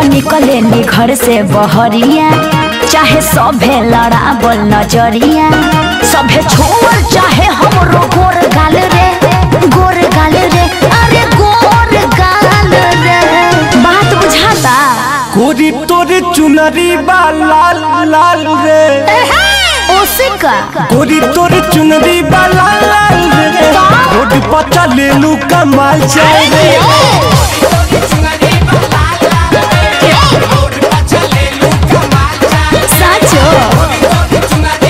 निकले नी घर से बहरिया चाहे सभे लड़ाबल नजरिया सभे छोड़ चाहे हमरो गोर गाल रे गोर गाल रे अरे गोर गाल रे बात बुझाता गोरी तोरे चुनरी बा लाल लाल रे ओसे का गोरी तोरे चुनरी बा लाल लाल रे रोड पर चले लू कमाल चाय रे साचो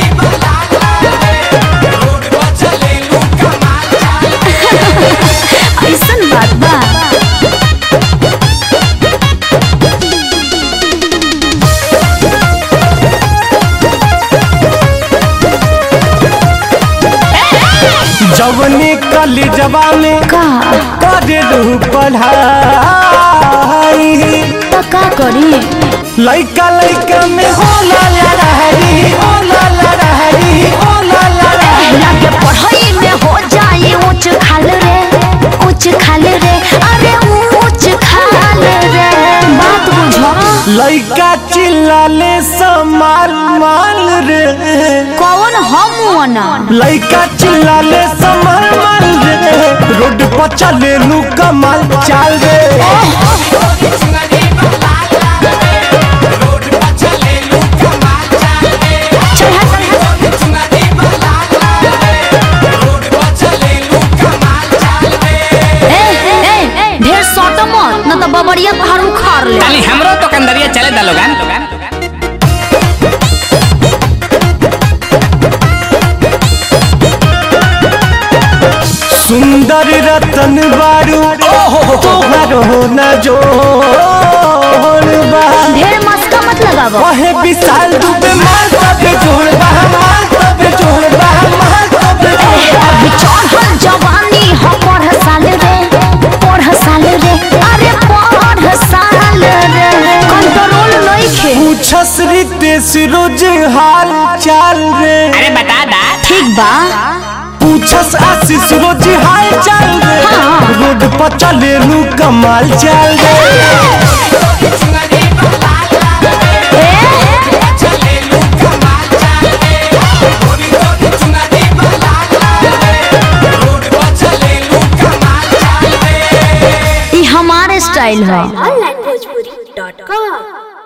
ऐसन बात बा जवनी कली जवानी का करे लू पढ़ाई तो का करी लइका लइका में होला लड़ाई होला लड़ाई होला लड़ाई लगे पढ़ाई में हो जाए ऊंच खाल रे ऊंच खाल रे अरे ऊंच खाल रे बात बुझो लइका चिल्लाले समाल माल रे कौन हम ना लइका चिल्लाले समाल माल रे रोड पर चले लू कमाल चाल रे ए ए ढेर सट मत न तो बबरिया पहाड़ उखाड़ ले ताली हमरो तो कंदरिया चले दा लोगन सुंदर रतन बारू तोहर हो न जोड़ बा ढेर मस्का मत लगावो ओहे विशाल दुबे माल तबे जोड़ बा माल तबे जोड़ बा माल तबे जोड़ बा अभी चढ़ल जवानी हो पढ़ साल रे पढ़ साल रे अरे पढ़ साल रे कंट्रोल नइखे पूछस रितेश रोज हाल चाल रे अरे बता दा ठीक बा पूछस आशीष रोज हाल चाल रे हाँ। रोड पर चले लू कमाल चाल रे ई हमारे स्टाइल है onlinebhojpuri.com